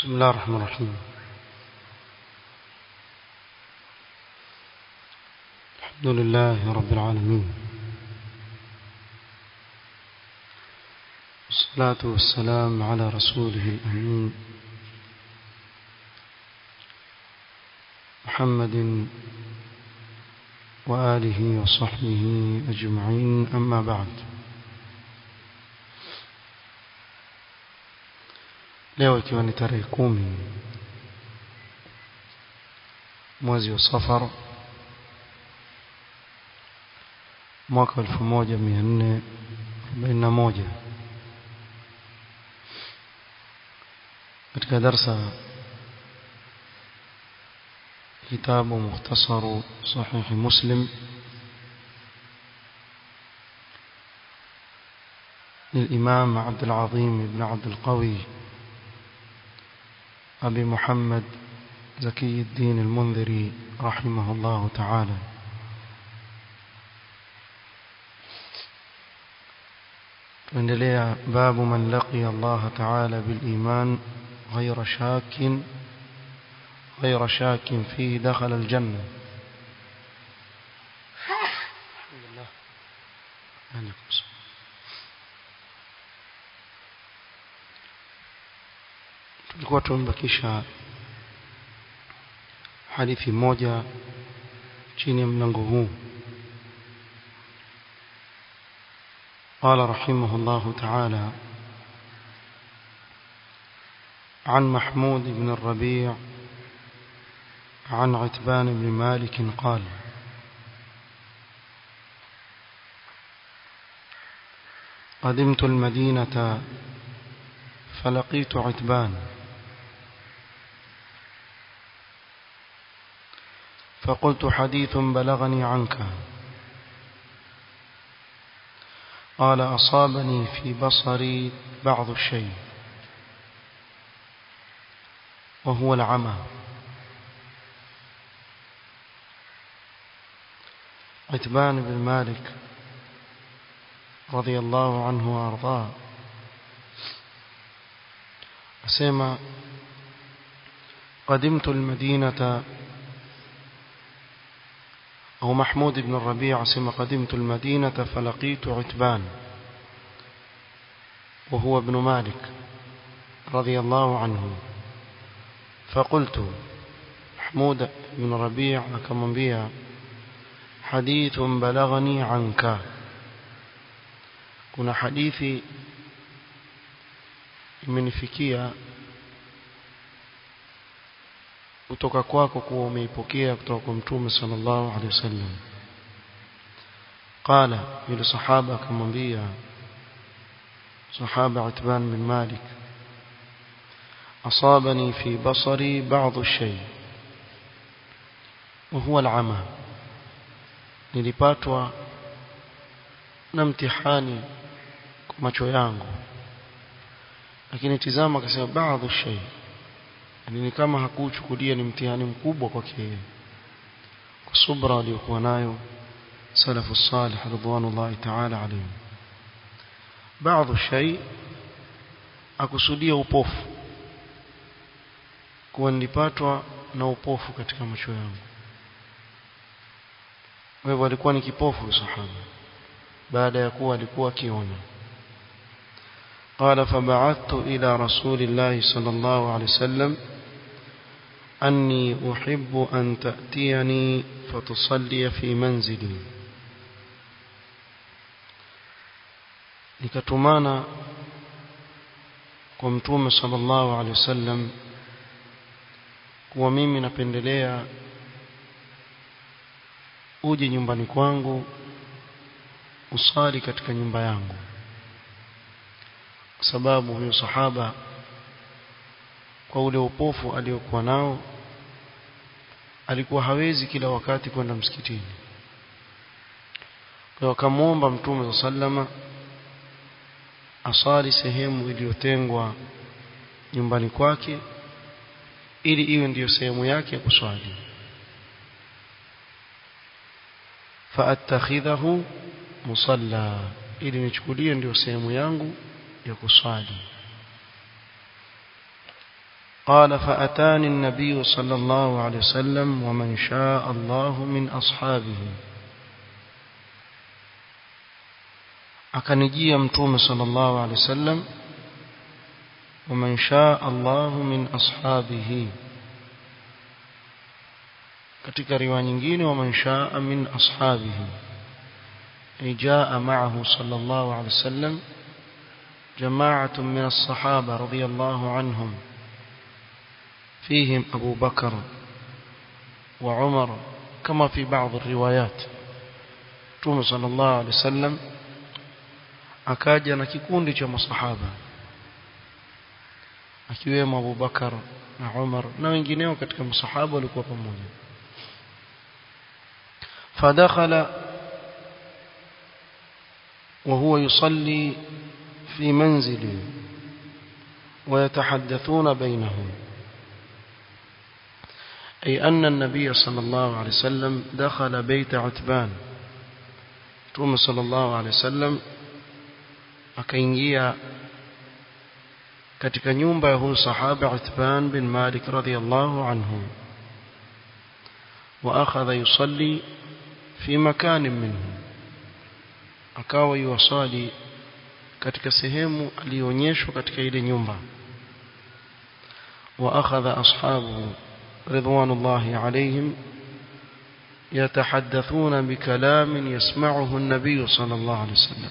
بسم الله الرحمن الرحيم الحمد لله رب العالمين والصلاة والسلام على رسوله الأمين محمد وآله وصحبه أجمعين أما بعد leo ikiwa ni tarehe kumi mwezi wa safar mwaka elfu moja mia nne arobaini na moja katika darsa kitabu mukhtasaru sahihi muslim للإمام عبد العظيم بن عبد القوي أبي محمد زكي الدين المنذري رحمه الله تعالى tuendelea babu man laqiya Allah ta'ala bil iman ghayra shakin ghayra shakin fi dakhala al janna tulikuwa tumebakisha hadithi moja chini ya mlango huu قال رحمه الله تعالى عن محمود بن الربيع عن عتبان بن مالك قال قدمت المدينة فلقيت عتبان فقلت حديث بلغني عنك قال أصابني في بصري بعض الشيء وهو العمى عتبان بن مالك رضي الله عنه وأرضاه أسمى قدمت المدينة أو محمود بن الربيع سما قدمت المدينة فلقيت عتبان وهو ابن مالك رضي الله عنه فقلت محمود بن الربيع أكمنبيا حديث بلغني عنك كنا حديثي imenifikia kutoka kwako kuwa umeipokea kutoka kwa mtume sallallahu alaihi wasallam qala yule sahaba akamwambia sahaba Utban bin Malik asabani fi basari ba'd ash-shay wa huwa al-ama nilipatwa na mtihani kwa macho yangu lakini tizama akasema baadhi shay yani ni kama hakuchukulia ni mtihani mkubwa kwake yeye kwa subra aliyokuwa nayo salafu salih ridwanullahi ta'ala alayhim baadhi shay akusudia upofu kuwa nilipatwa na upofu katika macho yangu wewe alikuwa ni kipofu sahaba baada ya kuwa alikuwa akiona قال فبعثت إلى رسول الله صلى الله عليه وسلم أني أحب أن تأتيني فتصلي في منزلي nikatumana kwa mtume sallallahu alaihi wasallam kuwa mimi napendelea uje nyumbani kwangu usali katika nyumba yangu kwa sababu huyo sahaba kwa ule upofu aliokuwa nao alikuwa hawezi kila wakati kwenda msikitini kwa akamwomba mtume sallama asali sehemu iliyotengwa nyumbani kwake ili iwe ndiyo sehemu yake ya kuswali faattakhidhahu musalla ili nichukulie ndio sehemu yangu ya kuswali قال فأتاني النبي صلى الله عليه وسلم ومن شاء الله من أصحابه akanijia mtume sallallahu alaihi wasallam ومن شاء الله من أصحابه katika riwaya nyingine ومن شاء من أصحابه أي جاء معه صلى الله عليه وسلم جماعة من الصحابة رضي الله عنهم فيهم أبو بكر وعمر كما في بعض الروايات توم صلى الله عليه وسلم akaja na kikundi cha masahaba akiwemo Abu Bakar na Umar na wengineo katika masahaba walikuwa pamoja fadakhala وهو يصلي في منزله ويتحدثون بينهم أي أن النبي صلى الله عليه وسلم دخل بيت عتبان توم صلى الله عليه وسلم akaingia katika nyumba ya huyu sahaba Uthman bin Malik radhiyallahu anhu wa akhadha yusalli fi makanin minhu akawa yuwasali katika sehemu aliyoonyeshwa katika ile nyumba wa akhadha ashabuhu ridwanullahi alayhim يتحدثون بكلام يسمعه النبي صلى الله عليه وسلم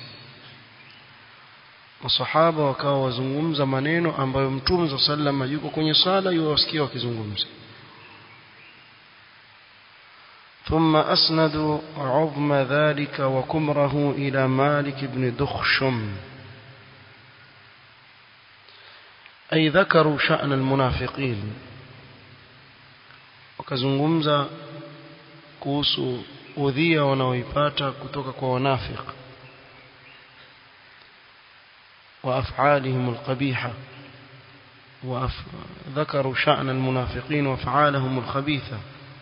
masahaba wakawa wazungumza maneno ambayo mtume za sallama yuko kwenye sala yuwasikia wakizungumza ثم أسندوا عظم ذلك وكمره إلى مالك بن دخشم أي ذكروا شأن المنافقين وكزنغمزة kuhusu udhia wanaoipata kutoka kwa wanafiq وأفعالهم القبيحة وذكروا شأن المنافقين وأفعالهم الخبيثة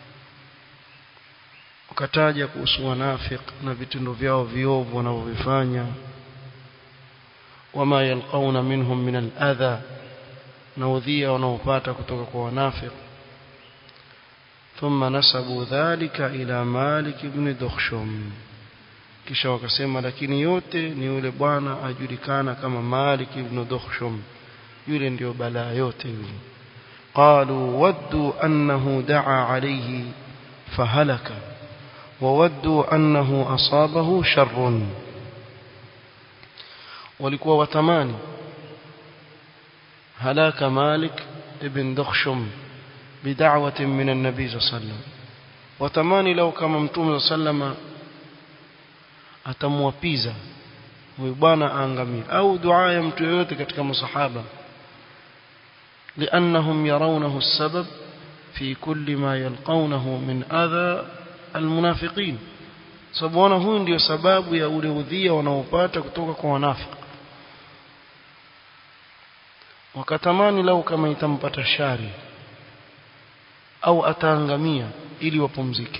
wakataja kuhusu wanafiq na vitendo vyao viovu wanavyovifanya wama yalqauna minhum min aladha na udhia wanaopata kutoka kwa wanafiq thumma nasabu dhalika ila malik ibn dukhshum kisha wakasema lakini yote ni yule bwana ajulikana kama Malik ibn Dukhshum yule ndio balaa yote yule qalu waddu annahu daa alayhi fahalaka wawaddu annahu asabahu sharrun walikuwa watamani halaka Malik ibn Dukhshum bid'awatin min an-nabi sallallahu alayhi wasallam watamani lau kama mtume sallallahu atamwapiza huyu bwana aangamie au dua ya mtu yoyote katika masahaba لانهم يرونه السبب في كل ما يلقونه من اذى المنافقين sababu huyu ndio sababu ya ule udhia wanaopata kutoka kwa wanafiki wakatamani lau kama itampata shari au ataangamia ili wapumzike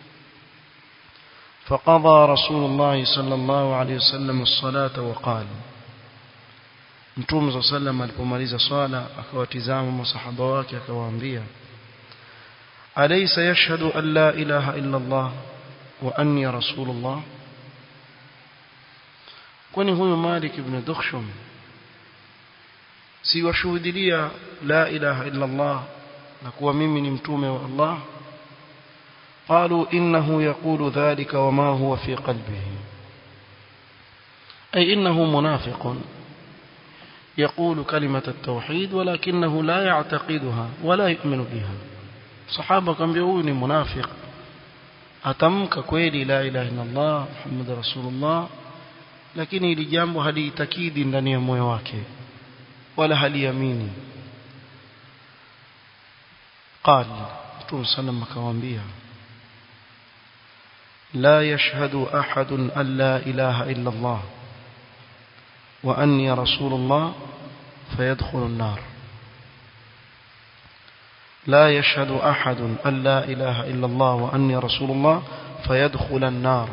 فقضى رسول الله صلى الله عليه وسلم الصلاة وقال Mtume صلى الله alipomaliza swala akawatizama masahaba wake akawaambia Alaysa yashhadu an la ilaha illa Allah wa anni rasulullah Kwani huyu Malik ibn Dukhshum si washuhudia la ilaha illa Allah na kuwa mimi ni mtume wa Allah قالوا إنه يقول ذلك وما هو في قلبه أي إنه منافق يقول كلمة التوحيد ولكنه لا يعتقدها ولا يؤمن بها صحابة كان بيقول منافق أتمك كويلي لا إله إلا الله محمد رسول الله lakini hili jambo haliitakidi ndani ya moyo wake wala haliamini qal mtume sallam akawaambia لا يشهد أحد أن لا إله إلا الله وأني رسول الله فيدخل النار لا يشهد أحد أن لا إله إلا الله وأني رسول الله فيدخل النار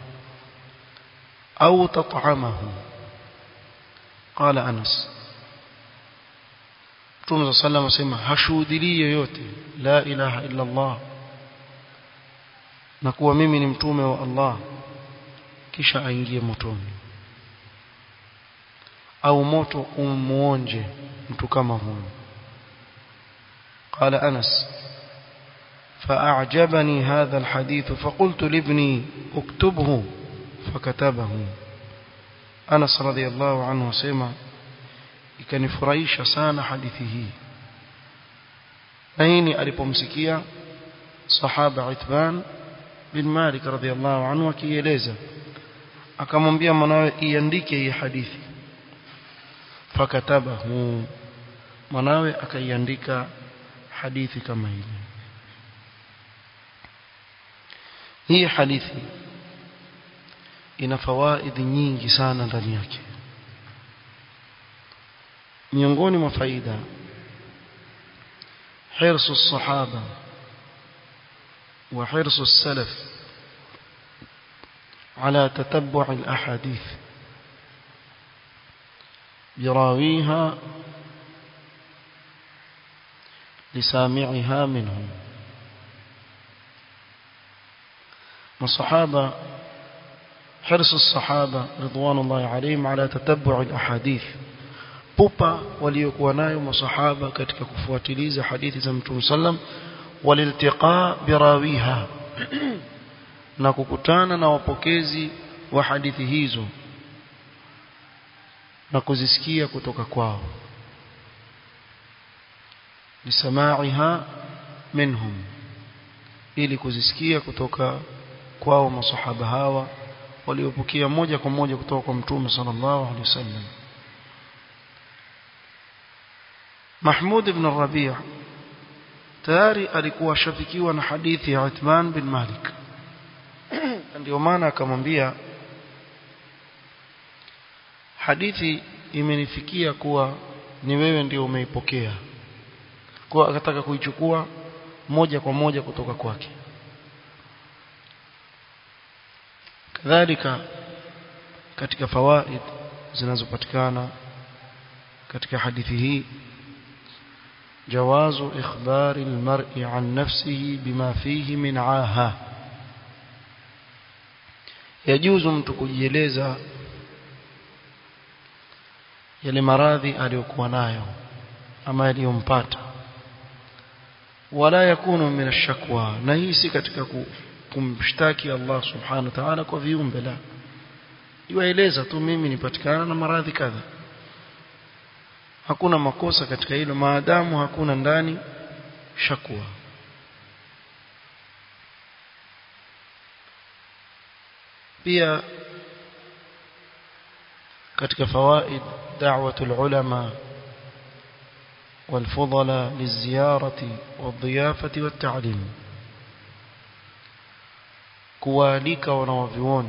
أو تطعمه قال أنس Mtume sallam asema hashuhudilii yoyote la ilaha illa Allah na kuwa mimi ni mtume wa Allah kisha aingie motoni au moto umuonje mtu kama huyo قال أنس فأعجبني هذا الحديث فقلت لابني اكتبه فكتبه أنس رضي الله عنه سيما ikanifurahisha sana hadithi hii na hii ni alipomsikia sahaba Uthman bin Malik radhiallahu anhu akieleza akamwambia mwanawe iandike hii hadithi fakatabahu mwanawe akaiandika hadithi kama hili hii hadithi ina fawaidi nyingi sana ndani yake miongoni mwa faida حرص الصحابة وحرص السلف على تتبع الأحاديث براويها لسامعها منهم الصحابة حرص الصحابة رضوان الله عليهم على تتبع الأحاديث pupa waliokuwa nayo masahaba katika kufuatiliza hadithi za Mtume sallam waliltiqa birawiha na kukutana na wapokezi wa hadithi hizo na kuzisikia kutoka kwao lisamaiha minhum ili kuzisikia kutoka kwao masahaba hawa waliopokea moja kwa moja kutoka kwa Mtume sallallahu alaihi wasallam Mahmud ibn Rabi' tayari alikuwa shafikiwa na hadithi ya Uthman bin Malik ndio maana akamwambia hadithi imenifikia kuwa ni wewe ndio umeipokea kwa akataka kuichukua moja kwa moja kutoka kwake kadhalika katika fawaid zinazopatikana katika hadithi hii جواز إخبار المرء عن نفسه بما فيه من عاهة يجوز mtu kujieleza yale maradhi aliyokuwa nayo ama yaliyompata wala yakunu min ashakwa na hii si katika kumshtaki Allah subhanahu wa ta'ala kwa viumbe la iwaeleza tu mimi nipatikana na maradhi kadha hakuna makosa katika hilo maadamu hakuna ndani shakwa pia katika fawaid دعوة العلماء والفضلاء للزيارة والضيافة والتعليم kuwaalika wanawavyuoni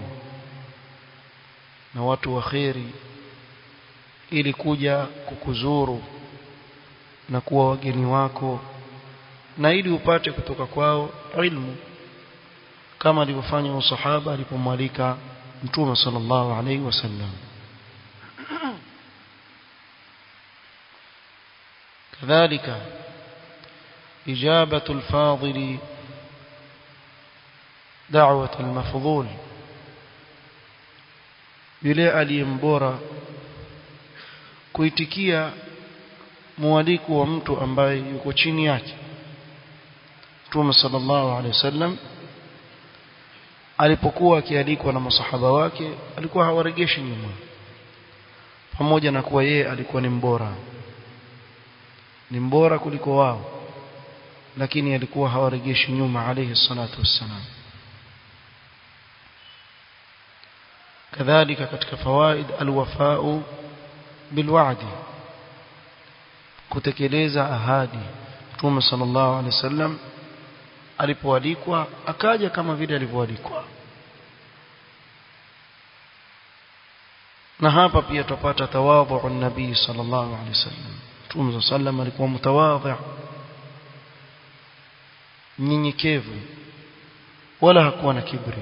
na watu wa kheri ili kuja kukuzuru na kuwa wageni wako na ili upate kutoka kwao ilmu kama alivyofanya usahaba alipomwalika mtume sallallahu alaihi wasallam كذلك إجابة الفاضل دعوة المفضول yule aliyembora kuitikia mwaliko wa mtu ambaye yuko chini yake Mtume sallallahu alaihi wasallam alipokuwa akialikwa na masahaba wake alikuwa hawaregeshi nyuma pamoja na kuwa yeye alikuwa ni mbora ni mbora kuliko wao lakini alikuwa hawaregeshi nyuma alayhi salatu wassalam kadhalika katika fawaid alwafau bilwa'di kutekeleza ahadi Mtume sallallahu alaihi wasallam alipoalikwa akaja kama vile alivyoalikwa na hapa pia tupata tawadhu nabii sallallahu alaihi wasallam Mtume sallam alikuwa mtawadhi mnyenyekevu wala hakuwa na kibri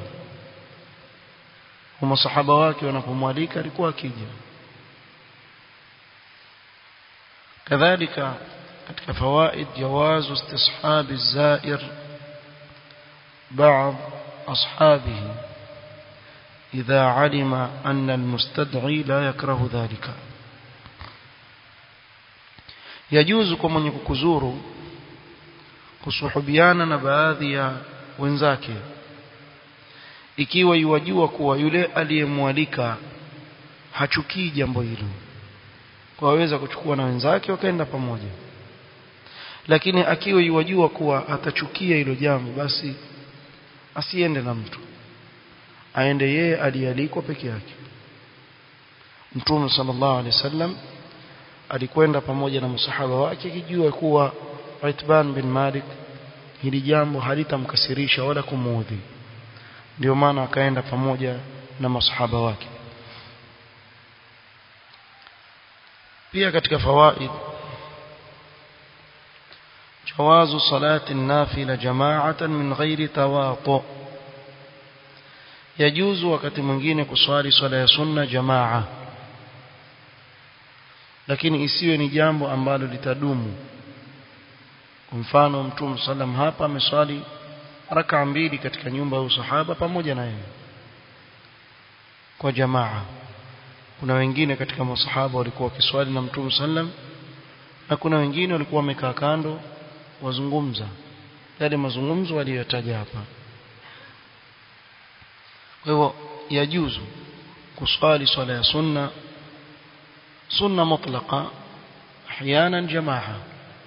kwa masahaba wake wanapomwalika alikuwa akija kadhalika katika fawaid jawazu istishabi الزائر بعض أصحابه إذا علم أن المستدعي لا يكره ذلك يجوز كما يكوزuru kusuhubiana na baadhi ya wenzake ikiwa yuwajua kuwa yule aliyemwalika hachukii jambo hilo kwa waweza kuchukua na wenzake wakaenda pamoja lakini akiwa yuwajua kuwa atachukia hilo jambo basi asiende na mtu aende yeye alialikwa peke yake Mtume sallallahu alaihi wasallam alikwenda pamoja na masahaba wake akijua kuwa Utban bin Malik hili jambo halitamkasirisha wala kumuudhi ndio maana akaenda pamoja na masahaba wake pia katika fawaid جواز صلاة النافلة جماعة من غير تواطؤ يجوز wakati mwingine kuswali swala ya sunna jamaa lakini isiwe ni jambo ambalo litadumu mfano mtume sallam hapa ameswali raka mbili katika nyumba ya usahaba pamoja na yeye kwa jamaa kuna wengine katika masahaba walikuwa wakiswali na mtume sallam na kuna wengine walikuwa wamekaa kando wazungumza yale mazungumzo waliyotaja hapa kwa hivyo yajuzu kuswali swala ya sunna sunna mutlaqa احيانا جماعه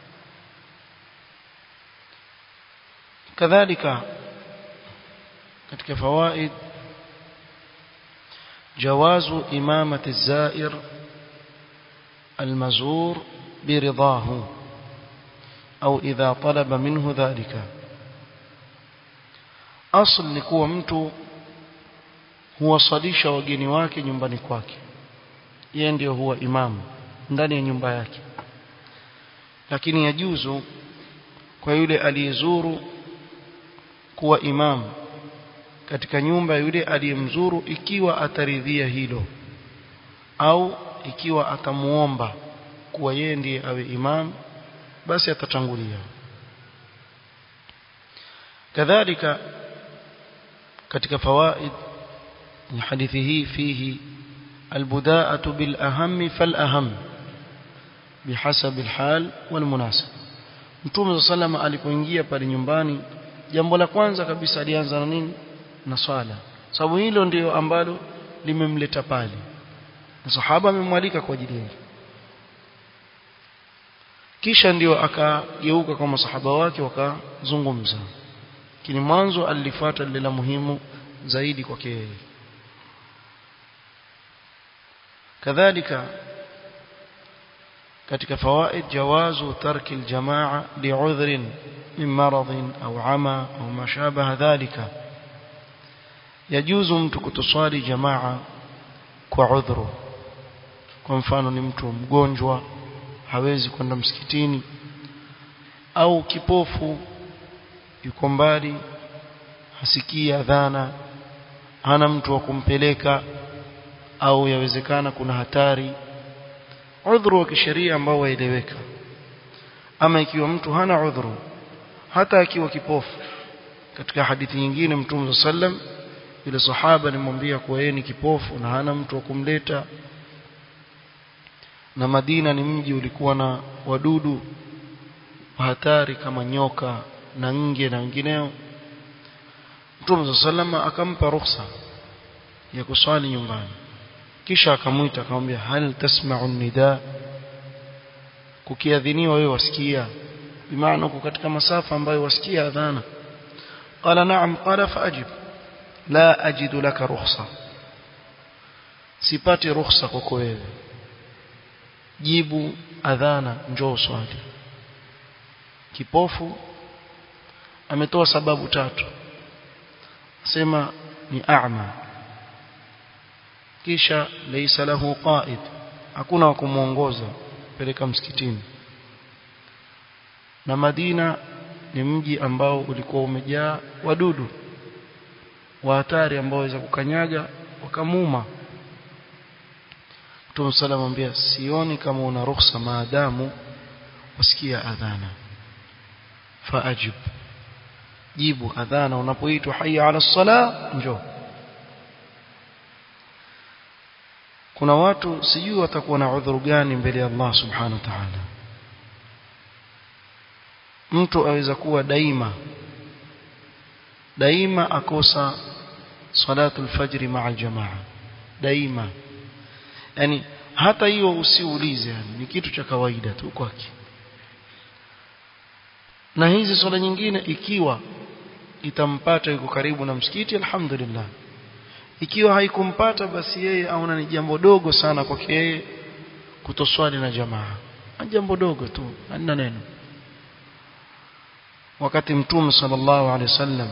كذلك katika fawaid جواز امامه الزائر المزور برضاه au idha talaba minhu dhalika asl ni kuwa mtu huwasalisha wageni wake nyumbani kwake yeye ndio huwa imamu ndani ya nyumba yake lakini yajuzu kwa yule aliyezuru kuwa imamu katika nyumba yule aliyemzuru ikiwa ataridhia hilo au ikiwa atamuomba kuwa yeye ndiye awe imamu basi atatangulia kadhalika katika fawaid ni hadithi hii fihi البداءة بالأهم فالأهم بحسب الحال والمناسب Mtume صلى الله alipoingia pale nyumbani jambo la kwanza kabisa alianza na nini na swala sababu hilo ndio ambalo limemleta pale na sahaba amemwalika kwa ajili yake kisha ndio akageuka kwa masahaba wake wakazungumza lakini mwanzo alifuata lile la muhimu zaidi kwake yeye kadhalika katika fawaid jawazu tarki aljamaa li'udhrin min maradhin au ama au mashabaha dhalika yajuzu mtu kutoswali jamaa kwa udhuru kwa mfano ni mtu mgonjwa hawezi kwenda msikitini au kipofu yuko mbali hasikii adhana hana mtu wa kumpeleka au yawezekana kuna hatari udhuru wa kisheria ambao waeleweka ama ikiwa mtu hana udhuru hata akiwa kipofu katika hadithi nyingine mtume sallam yule sahaba alimwambia kuwa yeye ni kipofu na hana mtu wa kumleta na Madina ni mji ulikuwa na wadudu hatari kama nyoka na nge na wengineo Mtume sallama akampa ruhusa ya kuswali nyumbani kisha akamwita akamwambia hal tasma'u nida kukiadhiniwa wewe wasikia bimaana uko katika masafa ambayo wasikia adhana qala na'am qala faajib la ajidu laka rukhsa sipati ruhusa kwako wewe jibu adhana njoo swali kipofu ametoa sababu tatu sema ni a'ma kisha laysa lahu qa'id hakuna wa kumuongoza peleka msikitini na Madina ni mji ambao ulikuwa umejaa wadudu wa hatari ambao waweza kukanyaga wakamuma Mtume sallam amwambia sioni kama una ruhusa maadamu wasikia adhana faajib jibu adhana unapoitwa hayya ala sala njoo kuna watu sijui watakuwa na udhuru gani mbele ya Allah subhanahu wa ta'ala mtu aweza kuwa daima daima akosa salatu alfajr ma'a aljamaa daima yani hata hiyo usiulize yani ni kitu cha kawaida tu kwake na hizi swala nyingine ikiwa itampata yuko karibu na msikiti alhamdulillah ikiwa haikumpata basi yeye aona ni jambo dogo sana kwake yeye kutoswali na jamaa ni jambo dogo tu halina neno wakati mtume sallallahu alaihi wasallam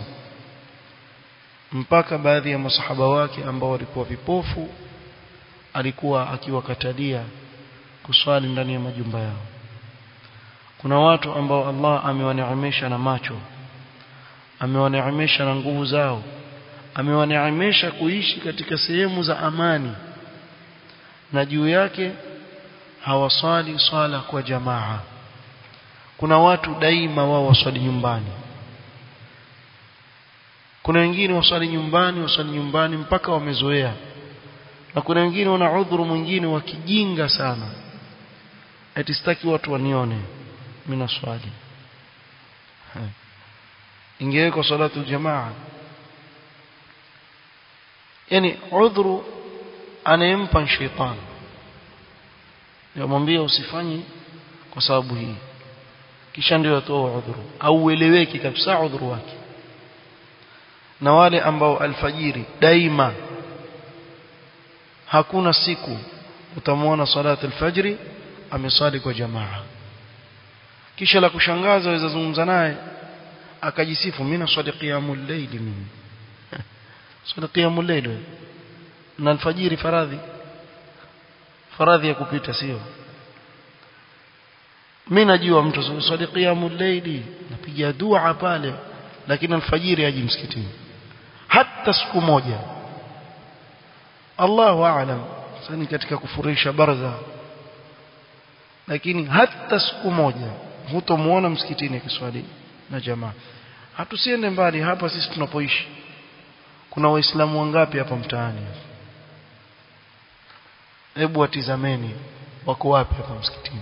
mpaka baadhi ya masahaba wake ambao walikuwa vipofu alikuwa akiwakatalia kuswali ndani ya majumba yao kuna watu ambao Allah amewaneemesha na macho amewaneemesha na nguvu zao amewaneemesha kuishi katika sehemu za amani na juu yake hawaswali swala kwa jamaa kuna watu daima wao waswali nyumbani kuna wengine waswali nyumbani waswali nyumbani mpaka wamezoea na kuna wengine wana udhuru mwingine wa kijinga sana eti sitaki watu wanione mimi naswali ingewekwa salatu jamaa yani udhuru anayempa shetani yamwambia usifanye kwa sababu hii kisha ndio atoa udhuru au ueleweki kabisa udhuru wake na wale ambao alfajiri daima hakuna siku utamwona salatu alfajri amesali kwa jamaa kisha la kushangaza waweza zungumza naye akajisifu mimi naswali qiyamul layl mimi swali qiyamul layl na alfajiri faradhi faradhi ya kupita sio mimi najua mtu swali qiyamul layl napiga dua pale lakini alfajiri haji msikitini hata siku moja Allahu aalam sani katika kufurisha barza lakini hata siku moja hutomuona msikitini akiswali na jamaa hatusiende mbali hapa sisi tunapoishi kuna waislamu wangapi hapa mtaani hebu watizameni wako wapi hapa msikitini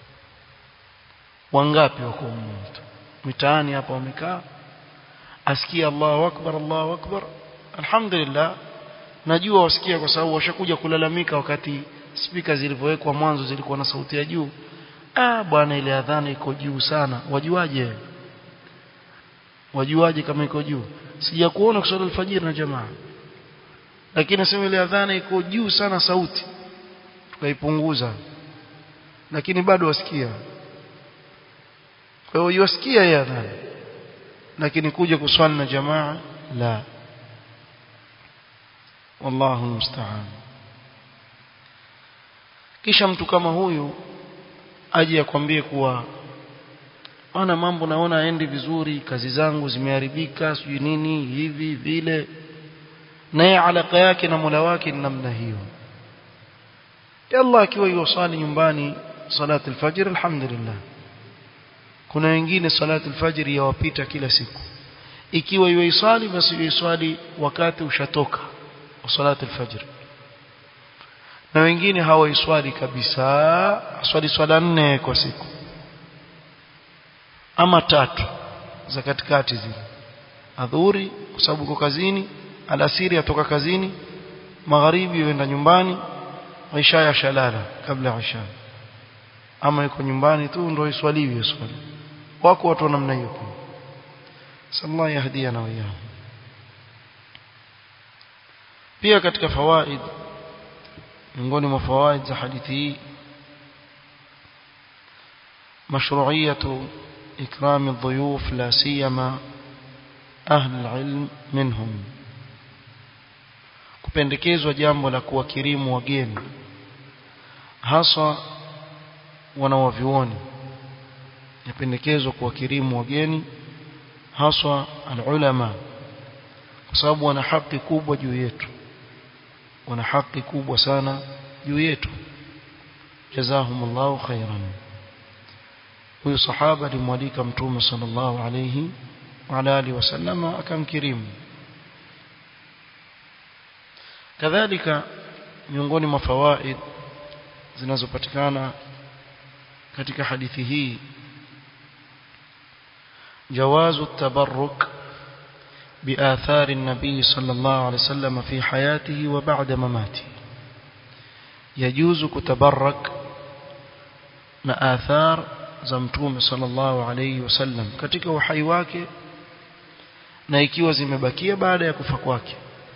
wangapi wako mmoja mitaani hapa wamekaa asikia Allahu akbar Allahu akbar alhamdulillah najua wasikia kwa sababu washakuja kulalamika wakati spika zilivyowekwa mwanzo zilikuwa na sauti ya juu ah bwana ile adhana iko juu sana wajuaje wajuaje kama iko juu sija kuona kusali alfajiri na jamaa lakini nasema ile adhana iko juu sana sauti tukaipunguza lakini bado wasikia kwa hiyo wasikia ya adhana lakini kuja kuswali na jamaa la wallahu musta'an kisha mtu kama huyu aje akwambie kuwa ana mambo naona aendi vizuri kazi zangu zimeharibika sijui nini hivi vile naye alaka yake na Mola wake ni namna hiyo Allah akiwa yusali nyumbani salati alfajr alhamdulillah kuna wengine salati alfajr yawapita kila siku ikiwa yuisali basi yuisali wakati ushatoka wa salati alfajr na wengine hawaiswali kabisa swali swala nne kwa siku ama tatu za katikati zile adhuri kwa sababu uko kazini alasiri atoka kazini magharibi yuenda nyumbani isha ya shalala kabla ya isha ama yuko nyumbani tu ndio iswaliwe swali wako watu wa namna hiyo pia sallallahu yahdiana wa iyahum pia katika fawaid miongoni mwa fawaid za hadithi hii مشروعية إكرام الضيوف لا سيما أهل العلم منهم kupendekezwa jambo la kuwakirimu wageni hasa wanawavyuoni yapendekezwa kuwakirimu wageni haswa alulama kwa sababu wana haki kubwa juu yetu wana haki kubwa sana juu yetu jazahumullahu khairan huyu sahaba alimwalika mtume sallallahu alayhi wa alihi wasallam akamkirimu kadhalika miongoni mwa fawaid zinazopatikana katika hadithi hii جواز التبرك بآثار النبي صلى الله عليه وسلم في حياته وبعد مماته يجوز كتبرك na athar za mtume sallallahu alayhi wasallam katika uhai wake na ikiwa zimebakia baada ya kufa kwake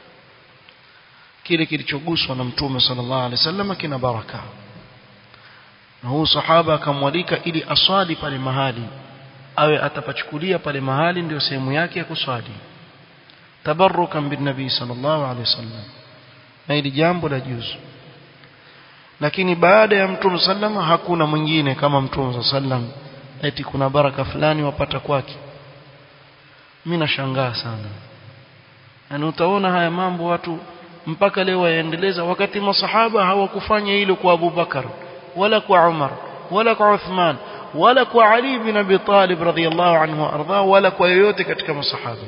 kile kilichoguswa na mtume sallallahu alayhi wasallam kina baraka na huu sahaba akamwalika ili aswali pale mahali awe atapachukulia pale mahali ndio sehemu yake ya kuswali tabarrukan bin nabii sallallahu alayhi wasallam na ili jambo la juzu lakini baada ya mtume sallama hakuna mwingine kama mtume sallam eti kuna baraka fulani wapata kwake mimi nashangaa sana yani utaona haya mambo watu mpaka leo waendeleza wakati masahaba hawakufanya hilo kwa Abu Bakar wala kwa Umar wala kwa Uthman wala kwa Ali bin Abi Talib radhiyallahu anhu arda wala kwa yoyote katika masahaba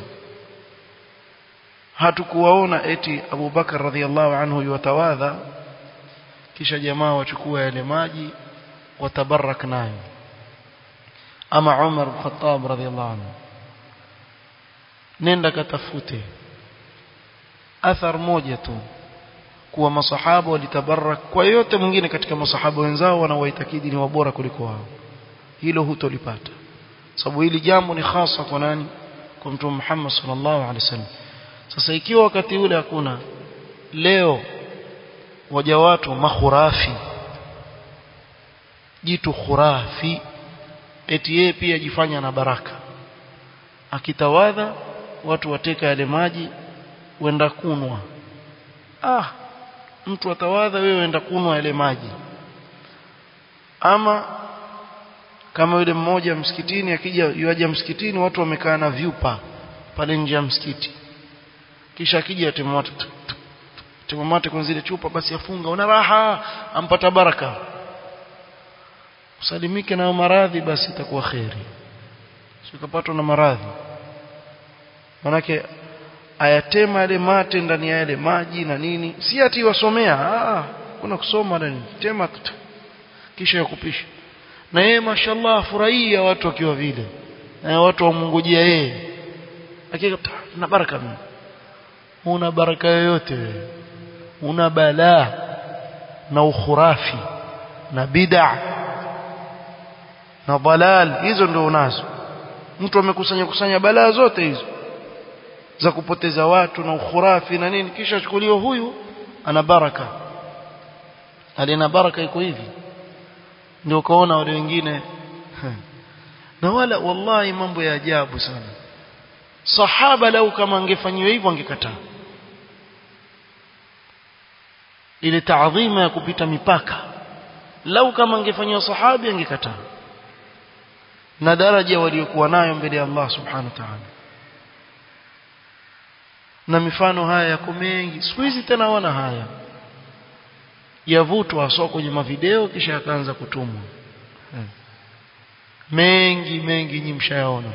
hatukuwaona eti Abu Bakar radhiyallahu anhu yatawadha kisha jamaa wachukua yale maji watabarak nayo ama Umar bin Khattab radhiyallahu anhu nenda katafute athar moja tu kuwa masahaba walitabarak kwa yote mwingine katika masahaba wenzao wanawaitakidi ni wabora kuliko wao hilo hutolipata sababu hili jambo ni hasa kwa nani kwa mtume Muhammad sallallahu alaihi wasallam sasa ikiwa wakati ule hakuna leo waja watu makhurafi jitu khurafi eti yeye pia jifanya na baraka akitawadha watu wateka yale maji wenda kunwa ah mtu atawadha wewe wenda kunwa yale maji ama kama yule mmoja msikitini akija yuaja msikitini watu wamekaa na vyupa pale nje ya msikiti kisha akija atemwata temamate kwenye zile chupa basi afunga una raha ampata baraka usalimike na maradhi basi itakuwa khairi sikapatwa na maradhi manake ayatema yale mate ndani ya yale maji na nini si ati wasomea ah kuna kusoma ndani tema kisha yakupisha na yeye mashallah furahia watu wakiwa vile na watu wamungojea yeye hakika na baraka mimi una baraka yoyote wewe una balaa na ukhurafi na bid'a na dalal hizo ndio unazo mtu amekusanya kusanya balaa zote hizo za kupoteza watu na ukhurafi na nini kisha chukuliwa huyu ana baraka alina baraka iko hivi ndio ukaona wale wengine na wala wallahi mambo ya ajabu sana sahaba lau kama angefanyiwa hivyo angekataa ile taadhima ya kupita mipaka lau kama angefanywa sahabi angekataa na daraja waliokuwa nayo mbele ya Allah subhanahu wa ta'ala na mifano haya yako mengi siku hizi tena wana haya yavutwa haswa kwenye mavideo kisha yakaanza kutumwa hmm. mengi mengi nyinyi mshayaona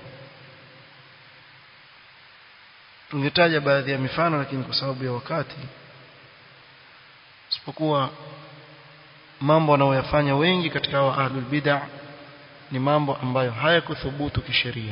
tungetaja baadhi ya mifano lakini kwa sababu ya wakati isipokuwa mambo wanaoyafanya wengi katika wa ahlul bid'ah ni mambo ambayo hayakuthubutu kisheria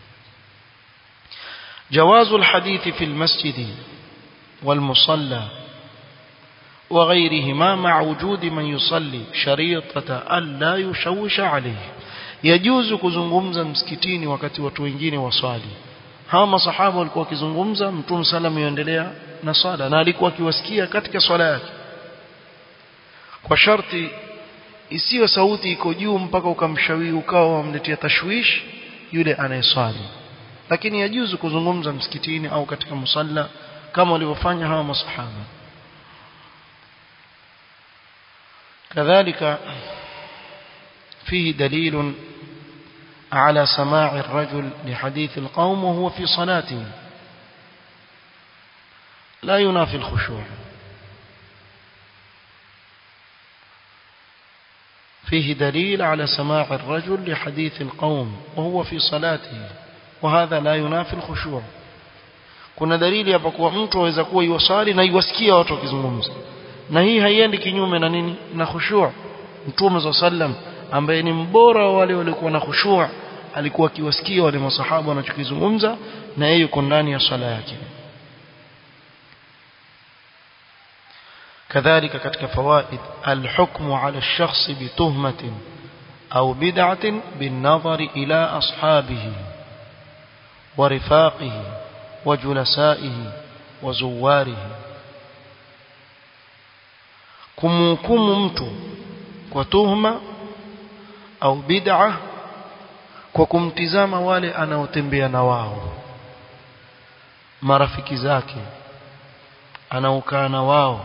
جواز الحديث في المسجد والمصلى وغيرهما مع وجود من يصلي شريطة ألا يشوش عليه يجوز kuzungumza msikitini wakati watu wengine waswali hawa masahaba walikuwa wakizungumza mtume sallam yuendelea na swala na alikuwa akiwasikia katika swala yake kwa sharti isiyo sauti iko juu mpaka ukamshawi ukawa wamletea tashwish yule anayeswali lakini yajuzu kuzungumza msikitini au katika musalla kama walivyofanya hawa masahaba كذلك فيه دليل على سماع الرجل لحديث القوم وهو في صلاته لا ينافي الخشوع فيه دليل على سماع الرجل لحديث القوم وهو في صلاته وهذا لا ينافي الخشوع kuna dalili hapa kuwa mtu aweza kuwa iwasali na iwasikia watu wakizungumza na hii haiendi kinyume na nini na khushu' mtume za sallam ambaye ni mbora wa wale waliokuwa na khushu' alikuwa akiwasikia wale masahaba wanachokizungumza na yeye yuko ndani ya swala yake كذلك katika fawaid الحكم على الشخص بتهمة أو بدعة بالنظر إلى أصحابه ورفاقه وجلسائه وزواره kumhukumu mtu kwa tuhma au bid'a kwa kumtizama wale anaotembea na wao marafiki zake anaokaa na wao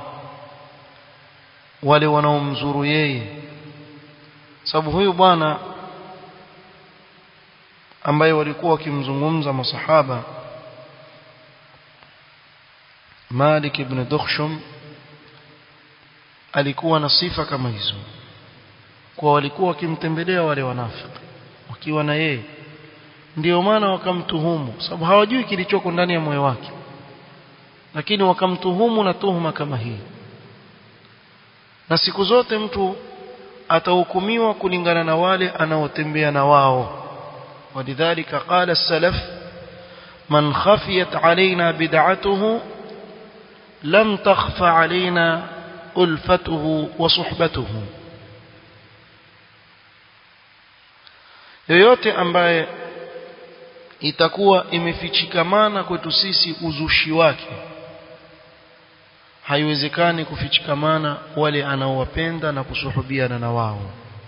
wale wanaomzuru yeye sababu huyu bwana ambaye walikuwa wakimzungumza masahaba Malik ibn Dukhshum alikuwa na sifa kama hizo kwa walikuwa wakimtembelea wale wanafiki wakiwa na yeye ndio maana wakamtuhumu sababu hawajui kilichoko ndani ya moyo wake lakini wakamtuhumu na tuhuma kama hii na siku zote mtu atahukumiwa kulingana na wale anaotembea na wao ولذلك قال السلف من خفيت علينا بدعته لم تخف علينا ألفته وصحبته yoyote ambaye itakuwa imefichikamana kwetu sisi uzushi wake haiwezekani kufichikamana wale anaowapenda na kusuhubiana na wao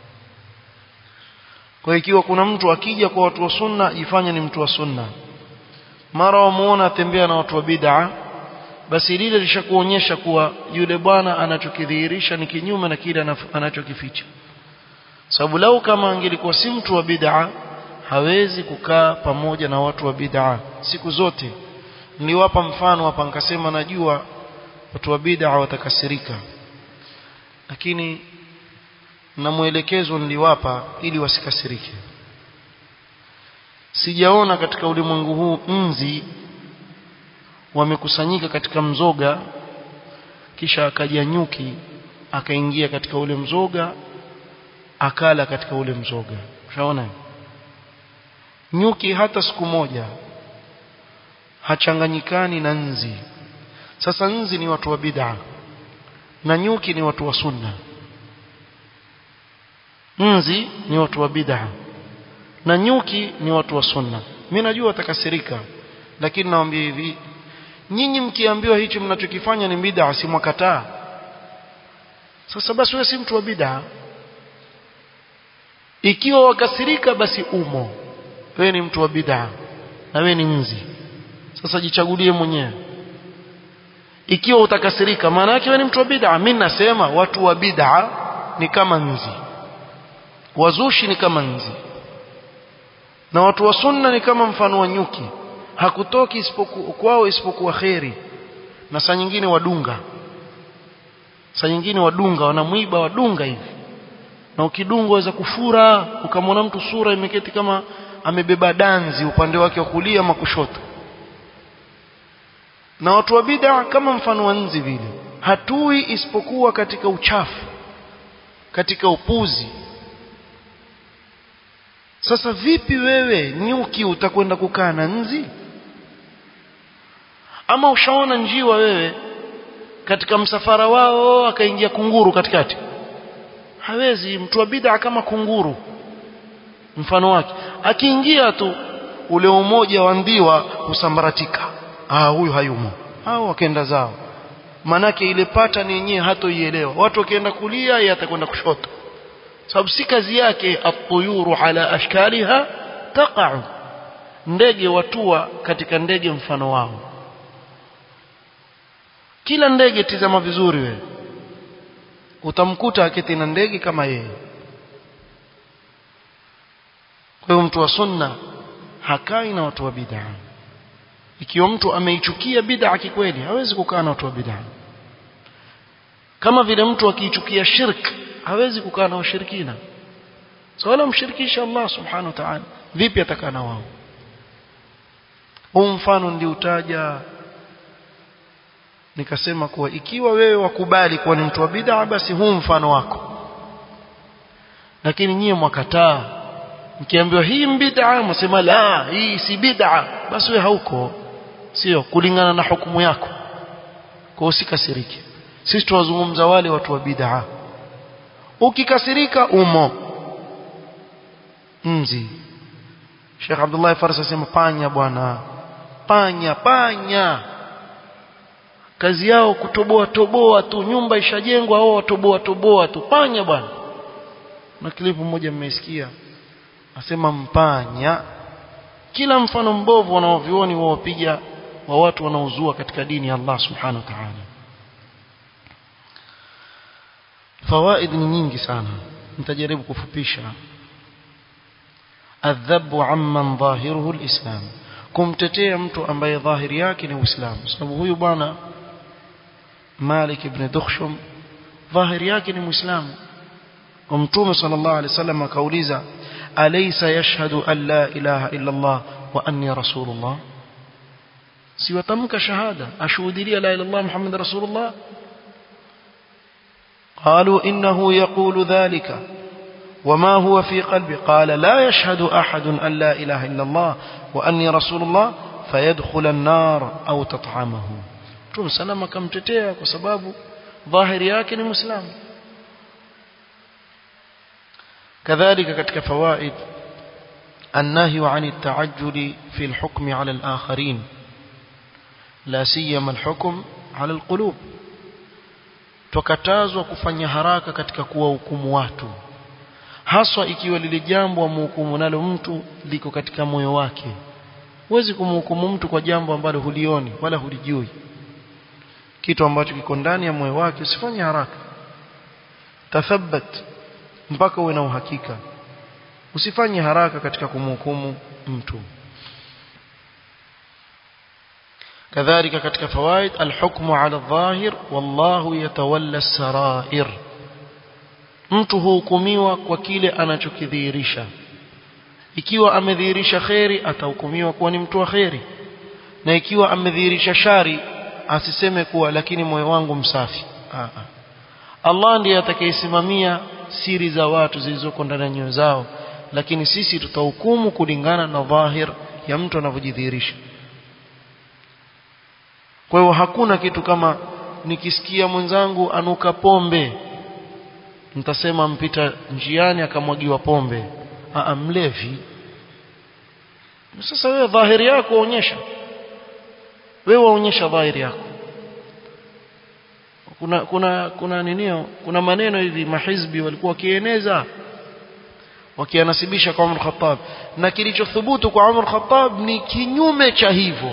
kwa ikiwa kuna mtu akija kwa watu wa sunna ifanye ni mtu wa sunna mara wamuona atembea na watu wa bid'a basi lile lishakuonyesha kuwa yule bwana anachokidhihirisha ni kinyume na kile anachokificha sababu lau kama angelikuwa si mtu wa bid'a hawezi kukaa pamoja na watu wa bid'a siku zote niliwapa mfano hapa nikasema najua watu wa bid'a watakasirika lakini na mwelekezo niliwapa ili wasikasirike sijaona katika ulimwengu huu nzi wamekusanyika katika mzoga kisha akaja nyuki akaingia katika ule mzoga akala katika ule mzoga ushaona nyuki hata siku moja hachanganyikani na nzi sasa nzi ni watu wa bid'a na nyuki ni watu wa sunna nzi ni watu wa bid'a na nyuki ni watu wa sunna mimi najua watakasirika lakini nawaambia hivi nyinyi mkiambiwa hicho mnachokifanya ni bid'a si mwakataa sasa basi wewe si mtu wa bid'a ikiwa wakasirika basi umo wewe ni mtu wa bid'a na wewe ni nzi sasa jichagulie mwenyewe ikiwa utakasirika maana yake wewe ni mtu wa bid'a mimi nasema watu wa bid'a ni kama nzi wazushi ni kama nzi na watu wa sunna ni kama mfano wa nyuki hakutoki isipokuwa kwao isipokuwa kheri na saa nyingine wadunga saa nyingine wadunga wanamwiba wadunga hivi na ukidunga waweza kufura ukamwona mtu sura imeketi kama amebeba danzi upande wake wa kulia ama kushoto na watu wa bid'a kama mfano wa nzi vile hatui isipokuwa katika uchafu katika upuzi sasa vipi wewe nyuki utakwenda kukaa na nzi ama ushaona njiwa wewe katika msafara wao akaingia kunguru katikati hawezi mtu wa bid'a kama kunguru mfano wake akiingia tu ule umoja wa ndiwa husambaratika ah huyu hayumo hao wakaenda zao manake ile pattern yenyewe hatoielewa watu wakienda kulia yeye atakwenda kushoto sababu si kazi yake at-tuyuru ala ashkaliha taqa'u ndege watua katika ndege mfano wao kila ndege tizama vizuri wewe utamkuta aketi na ndege kama yeye kwa hiyo mtu wa sunna hakai na watu wa bid'a ikiwa mtu ameichukia bid'a kikweli hawezi kukaa na watu wa bid'a kama vile mtu akiichukia shirk hawezi kukaa na washirikina so wala mshirikisha Allah subhanahu wa ta'ala vipi atakana wao huu mfano niliutaja nikasema kuwa ikiwa wewe wakubali kuwa ni mtu wa bid'a basi huu mfano wako lakini nyie mwakataa mkiambiwa hii bid'a msema la hii si bid'a basi wewe hauko sio kulingana na hukumu yako kwa usikasirike sisi tuwazungumza wale watu wa bid'a ukikasirika umo mzi Sheikh Abdullah Farsa asema panya bwana panya panya kazi yao kutoboa toboa tu nyumba ishajengwa wao watoboa toboa tu panya bwana na klipu moja mmesikia asema mpanya kila mfano mbovu wanaovioni wao wapiga wa watu wanaozua katika dini ya Allah subhanahu wa ta'ala fawaid ni nyingi sana nitajaribu kufupisha adhabu amman dhahiruhu alislam kumtetea mtu ambaye dhahiri yake ni uislamu sababu huyu bwana Malik ibn Dukhshum dhahiri yake ni muislamu ومتوم صلى الله عليه وسلم كاوليزا أليس يشهد أن لا إله إلا الله وأني رسول الله سيوتمك شهادة أشهد لي لا إله إلا الله محمد رسول الله قالوا إنه يقول ذلك وما هو في قلبي قال لا يشهد أحد أن لا إله إلا الله وأني رسول الله فيدخل النار أو تطعمه توم سلام كم تتيا وسباب ظاهر ياكن مسلم كذلك كتك فوائد النهي عن التعجل في الحكم على الآخرين لا سيما الحكم على القلوب tukatazwa kufanya haraka katika kuwahukumu watu haswa ikiwa lile jambo amhukumu nalo mtu liko katika moyo wake huwezi kumhukumu mtu kwa jambo ambalo hulioni wala hulijui kitu ambacho kiko ndani ya moyo wake usifanye haraka tathabbat mpaka uwe na uhakika usifanye haraka katika kumhukumu mtu كذلك كتك فوائد الحكم على الظاهر والله يتولى السرائر mtu huhukumiwa kwa kile anachokidhihirisha ikiwa amedhihirisha kheri atahukumiwa kuwa ni mtu wa kheri na ikiwa amedhihirisha shari asiseme kuwa lakini moyo wangu msafi Aa. Allah ndiye atakayesimamia siri za watu zilizoko ndani ya nyoyo zao lakini sisi tutahukumu kulingana na dhahir ya mtu anavyojidhihirisha kwa hiyo hakuna kitu kama nikisikia mwenzangu anuka pombe nitasema mpita njiani akamwagiwa pombe a mlevi sasa wewe dhahiri yako waonyesha wewe waonyesha dhahiri yako kuna kuna kuna ninio kuna maneno hivi mahizbi walikuwa wakieneza wakianasibisha kwa Umar Khattab na kilichothubutu kwa Umar Khattab ni kinyume cha hivyo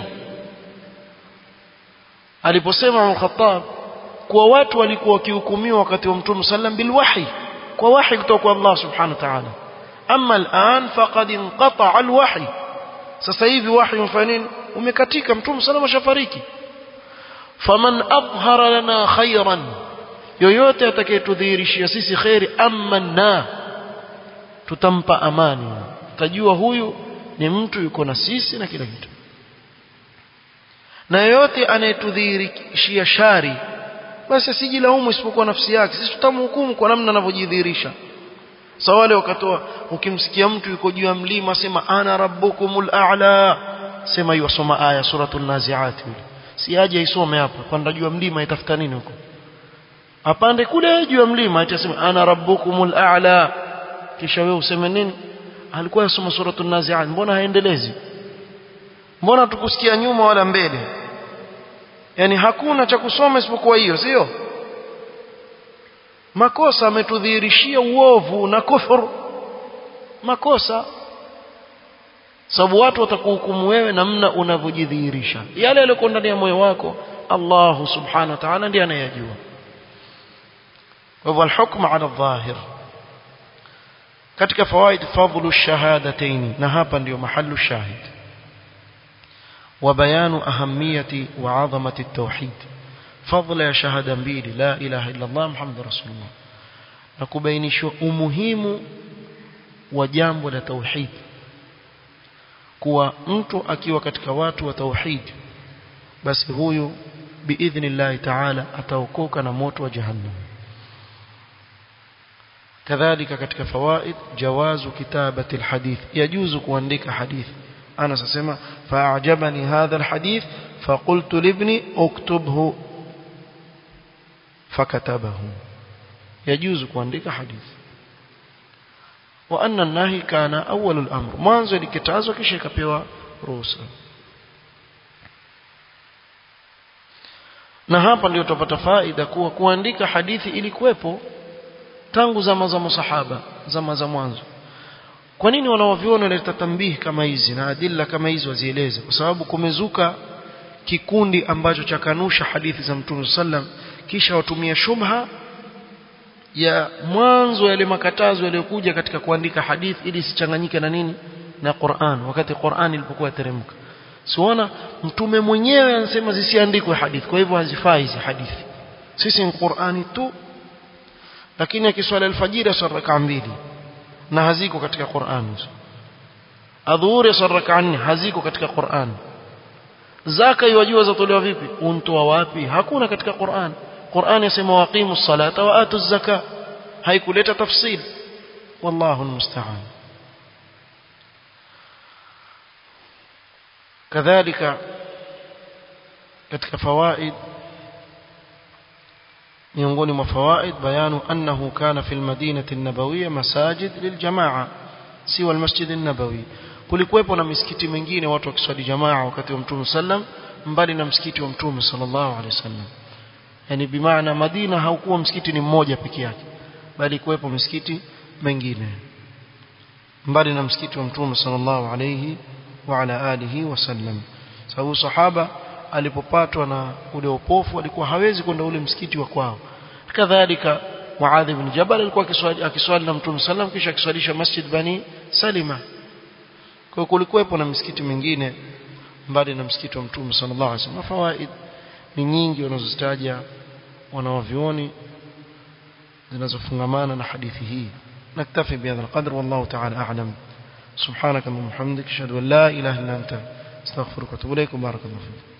aliposema Umar Khattab kuwa watu walikuwa wakihukumiwa wakati wa Mtume sallam bilwahi kwa wahi kutoka kwa Allah subhanahu wa ta'ala amma al'an faqad inqata alwahi sasa hivi wahi umefanya nini umekatika Mtume sallam ashafariki faman adhhara lana khayran yoyote atakayetudhihirishia sisi khairi amanna tutampa amani tutajua huyu ni mtu yuko na sisi na kila kitu na yoyote anayetudhihirishia shari basi asijilaumu isipokuwa nafsi yake sisi tutamhukumu kwa namna anavyojidhihirisha sawa wale wakatoa ukimsikia mtu yuko juu ya mlima sema ana rabbukumul a'la sema hiyo soma aya suratul naziat si aje isome hapa panda juu ya mlima itafuta nini huko apande kule juu ya mlima itasema ana rabbukumul a'la kisha wewe useme nini alikuwa yasoma suratul naziat mbona haendelezi mbona tukusikia nyuma wala mbele yani hakuna cha kusoma isipokuwa hiyo sio makosa ametudhihirishia uovu na kufuru makosa sababu watu watakuhukumu wewe namna unavyojidhihirisha yale yaliyo ndani ya moyo wako Allah subhanahu wa ta'ala ndiye anayajua wa al-hukm 'ala adh-dhahir katika fawaid fadhlu shahadatayn na hapa ndio mahallu shahid وبيان أهمية وعظمة التوحيد فضل يا شهادة mbili لا إله إلا الله محمد رسول الله نكبينش umuhimu wa jambo la tauhid kuwa mtu akiwa katika watu wa tauhid basi huyu biidhnillah ta'ala ataokoka na moto wa jahannam kadhalika katika fawaid jawazu kitabati alhadith yajuzu kuandika hadithi أنا سأسمع فأعجبني هذا الحديث فقلت لابني اكتبه فكتبه يجوز كوانديك حديث وأن النهي كان أول الأمر mwanzo likitazwa kisha ikapewa ruhusa na hapa ndio tupata faida kuwa kuandika hadithi ilikuwepo tangu zama za masahaba zama za mwanzo kwa nini wanawaviona wanaleta tambihi kama hizi na adilla kama hizi wazieleze kwa sababu kumezuka kikundi ambacho chakanusha hadithi za Mtume sallam kisha watumia shubha ya mwanzo yale makatazo yaliyokuja katika kuandika hadithi ili isichanganyike na nini na Qur'an wakati Qur'an ilipokuwa teremka siona mtume mwenyewe anasema zisiandikwe hadithi kwa hivyo hazifai hizi hadithi sisi ni Qur'ani tu lakini akiswali alfajiri swala rak'a mbili na haziko katika Qur'an hizo adhuhuri swala rak'a nne haziko katika Qur'an zaka yajua zatolewa vipi untoa wapi hakuna katika Qur'an Qur'an yasema waqimu salata wa atu zaka haikuleta tafsiri wallahu almusta'an kadhalika katika fawaid miongoni mwa fawaid bayanu annahu kana fil madinati an-nabawiyya masajid liljamaa siwa almasjid an-nabawi kulikuwepo na misikiti mingine watu wakiswali jamaa wakati wa mtume sallam mbali na msikiti wa mtume sallallahu alaihi wasallam yani bimaana Madina haukuwa msikiti ni mmoja peke yake bali kuwepo misikiti mengine mbali na msikiti wa mtume sallallahu alaihi wa ala alihi wasallam sababu sahaba alipopatwa na ule upofu alikuwa hawezi kwenda ule msikiti wa kwao kadhalika Muadh ibn Jabal alikuwa akiswali akiswali na Mtume sallam kisha akiswalisha Masjid Bani Salima kwa kulikuwepo na misikiti mingine mbali na msikiti wa Mtume sallallahu alaihi wasallam fawaid ni nyingi wanazozitaja wanawavioni zinazofungamana na hadithi hii naktafi bihadha alqadr wallahu ta'ala a'lam سبحانك اللهم وبحمدك اشهد ان لا اله الا انت استغفرك واتوب اليك وبارك الله فيك